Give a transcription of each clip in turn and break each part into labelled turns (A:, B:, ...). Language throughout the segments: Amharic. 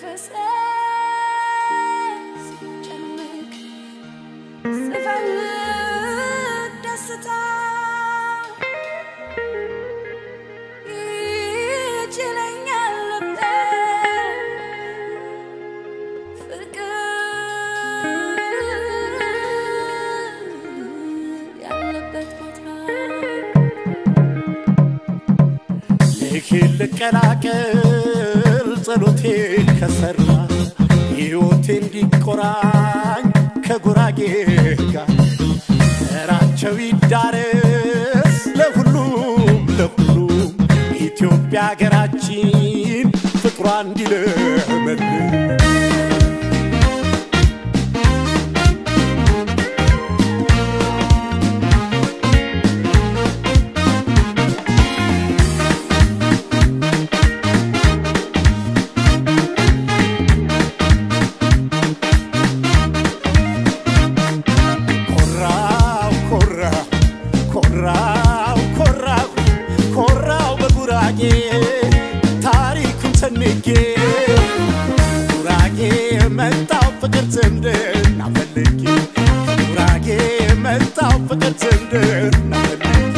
A: መንፈሴ ሲጨንቅ ስፈልግ ደስታ ይችለኛል ልቤ ፍቅር ያለበት ቦታ
B: ልኬን ልቀላቀል ጸሎቴ ከሰራ ሕይወቴ እንዲቆራኝ ከጉራጌ ጋር ዘራቸው ይዳረስ ለሁሉም ለሁሉም ኢትዮጵያ ሀገራችን ፍቅሯ እንዲለመልም ኮራው ኮራው ኮራው ኮራው ኮራው በጉራጌ ታሪኩን ሰንጌ ጉራጌ መጣው ፍቅር ዝምድና ፈልጌ ጉራጌ መጣው ፍቅር ዝምድና ፈልጌ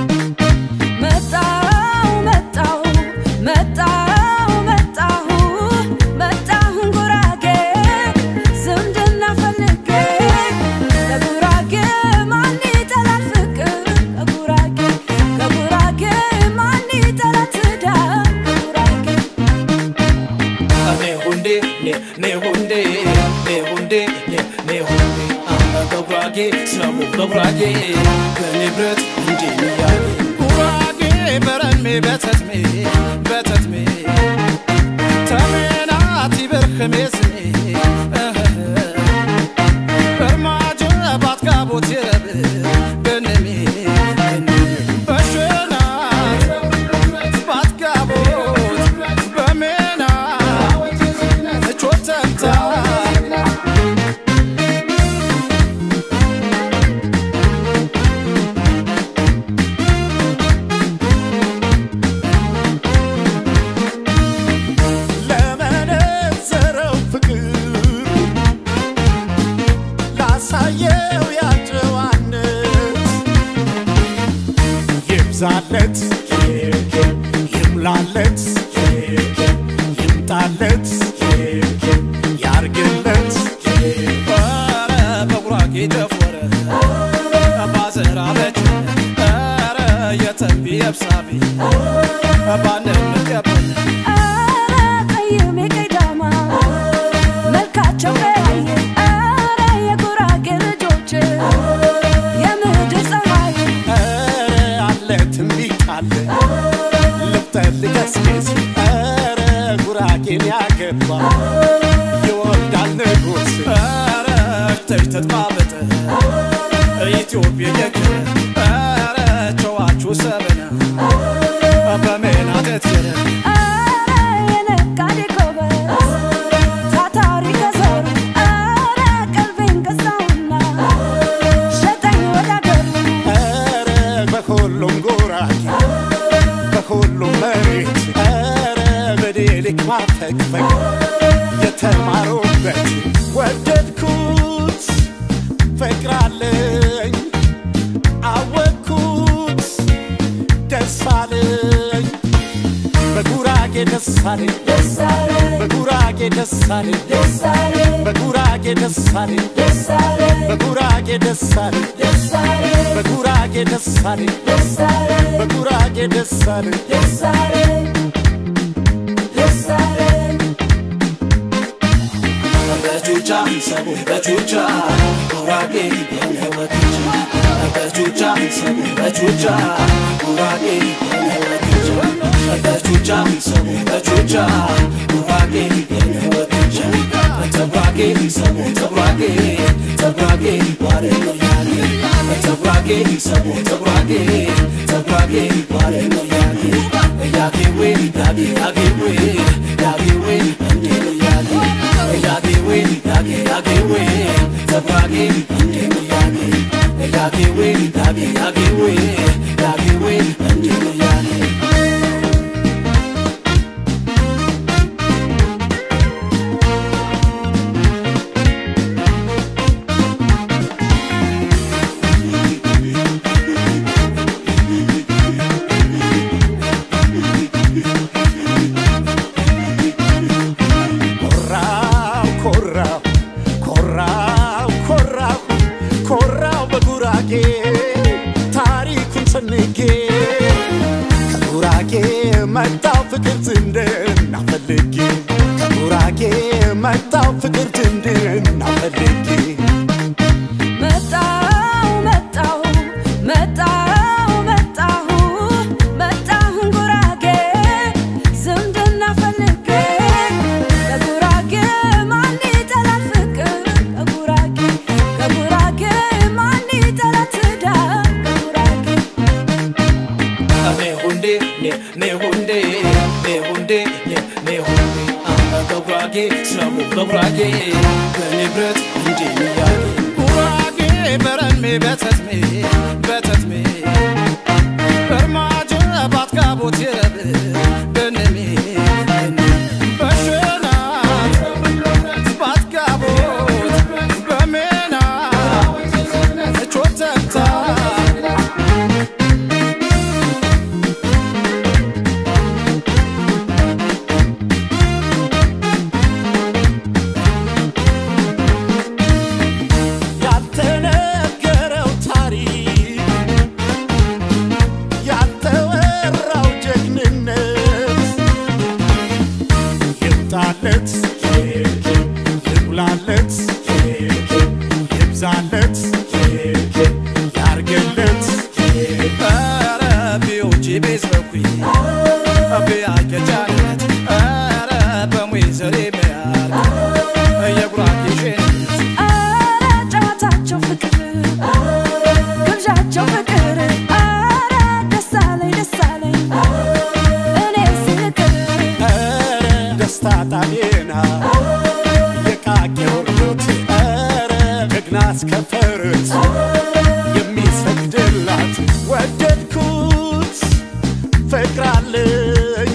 A: መጣው መጣው መጣው መጣሁ መጣሁ ጉራጌ ዝምድና ፈልጌ ለጉራጌ ማን ይጠላል ፍቅር ከጉራጌ ከጉራጌ ማን ይጠላል ትዳር ከጉራጌ
C: Ne hunde, ne ne hunde, ne hunde, ne ne hunde. Amma gabrage, snabu gabrage, ganibret hunde ne yage. ጉራጌ በረሜ በተትሜ በተትሜ ተሜናቲ በርክሜ ስሜ በርማጀ ባትጋቦት የረብ በነሜ በሸናት ባትጋቦት በሜና ቾተንታ
B: ለመነዘረው ፍቅር ላሳየው ያጨዋነት ይብዛለት ይሙላለት ይምጣለት ያርግለት
C: ኧረ በጉራጌ ተፎረ ባዘራ በች ኧረ የተንቢ የብሳቢ ባንን ምትቀበል
A: ኧረ ቀይሜ ቀይዳማ መልካቸው ቀያየ ኧረ የጉራጌ ልጆች የምድር ፀሐይ
B: ኧረ አለ ትንቢት አለ ልብጠል ገስጌስ ኧረ ጉራጌን ያገባ ይወልዳል ንጉሥ
C: ኧረ እሽተሽ ተጥባበጠ ኢትዮጵያ ደግ ኧረ ጨዋችሁ ሰበነ በሜና ተትየረ
A: ኧረ የነጋዴ ጎበዝ ታታሪ ከዘሩ ኧረ ቀልቤን ገዛውና ሸጠኝ ወደ አገሩ
B: ኧረ በሁሉም ጉራጌ በሁሉም መሬት ኧረ በዴሊክ ማፈግፈግ የተማሩበት ወደድኩት ፍቅራለኝ አወቅኩት ደስ አለኝ በጉራጌ ደስ አለኝ
A: ደሳሌ
B: በጉራጌ ደስ አለኝ
A: ደሳሌ
B: በጉራጌ ደስ አለኝ
A: ደሳሌ
B: በጉራጌ ደስ አለኝ
A: ደሳሌ
B: በጉራጌ ደስ አለኝ
A: ደሳሌ
B: በጉራጌ ደስ አለኝ
A: ደሳሌ ደሳሌ
C: በቹቻ ሰቡ በቹቻ ጉራጌ የነወትቻ በቹቻ ሰቡ በቹቻ ጉራጌ የነወትቻ በቹቻ ሰቡ በቹቻ ጉራጌ የነወትቻ ተጉራጌ ሰቡ ተጉራጌ ተጉራጌ ዋረ ነው ያጌ ተጉራጌ ሰቡ ተጉራጌ ተጉራጌ ዋረ ነው ያጌ ያጌዌ ያጌ ያጌዌ ያጌዌ እንዴ ነው ያጌ ያጌዌ ያጌ ያጌዌ ተጉራጌ እንዴ ነው ያጌ ያጌዌ ያጌ ያጌዌ ያጌዌ እንዴ ነው ያጌ
B: መጣው ፍቅር ዝንድና ፈልጌ ከጉራጌ መጣው ፍቅር ዝንድና ፈልጌ
A: መጣሁ መጣሁ መጣሁ መጣሁ መጣሁ ጉራጌ ዝምድና ፈልጌ ከጉራጌ ማን ይጠላል ፍቅር ከጉራጌ ከጉራጌ ማን ይጠላል ትዳር ከጉራጌ
C: Ne hunde, ne ne hunde, ne hunde, ne ne hunde. በጉራጌ ስሙ በጉራጌ በንብረት እንዲህ ያጌ ጉራጌ በረሜ በተትሜ በተትሜ በርማጀ ባትጋቦት የረብ በነሜ በሸናት ባትጋቦት በሜና ቾተታ
B: ያልተነገረው ታሪክ ያልተወራው ጀግንነት ይምጣለት ይሙላለት ይብዛለት ያርገለት
C: ኧረ ቢውጪ ቤዝበኩኝ ቢያገጃነት ኧረ በሙይ ዘሬ መያር የጉራጌ ሸነት
A: አረ ጨዋታቸው ፍቅር ግብዣቸው ፍቅር አረ ደስ አለኝ ደስ አለኝ እኔ ስቅር
B: ኧረ ደስታ ጣሌና የቃቄው ሩት ኧረ ጀግና እስከፈርት የሚሰግድላት ወደድኩት ፍቅር አለኝ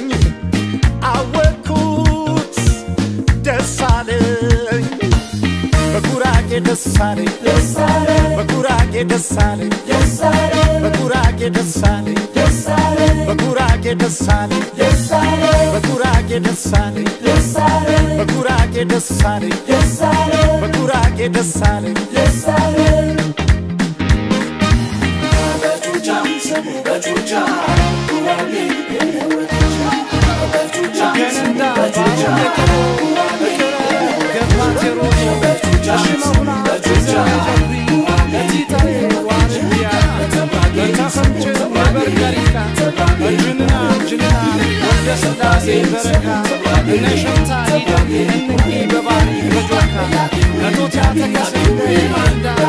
B: አወቅኩት ደስ አለኝ በጉራጌ ደስ አለኝ በጉራጌ ደስ አለኝ በጉራጌ ደስ አለኝ በጉራጌ ደስ አለኝ በጉራጌ ደስ አለኝ በጉራጌ ደስ አለኝ በጉራጌ ደስ አለኝ
C: በጩጫ ስሙ በጩጫ ጉራጌ በጩጫ ገንዳ በጩጫ ገባት የሮቶ ሽመሙና በጩጫ ለቲታሌ ዋርያ በተኸምች በበርገሪካ በጅንና ጅንና ወደ ስላሴ በረካ እነ ሸምታ ሂዳ እንቂ በባሪ በጆካ ከቶታ ተከሴ እንዳ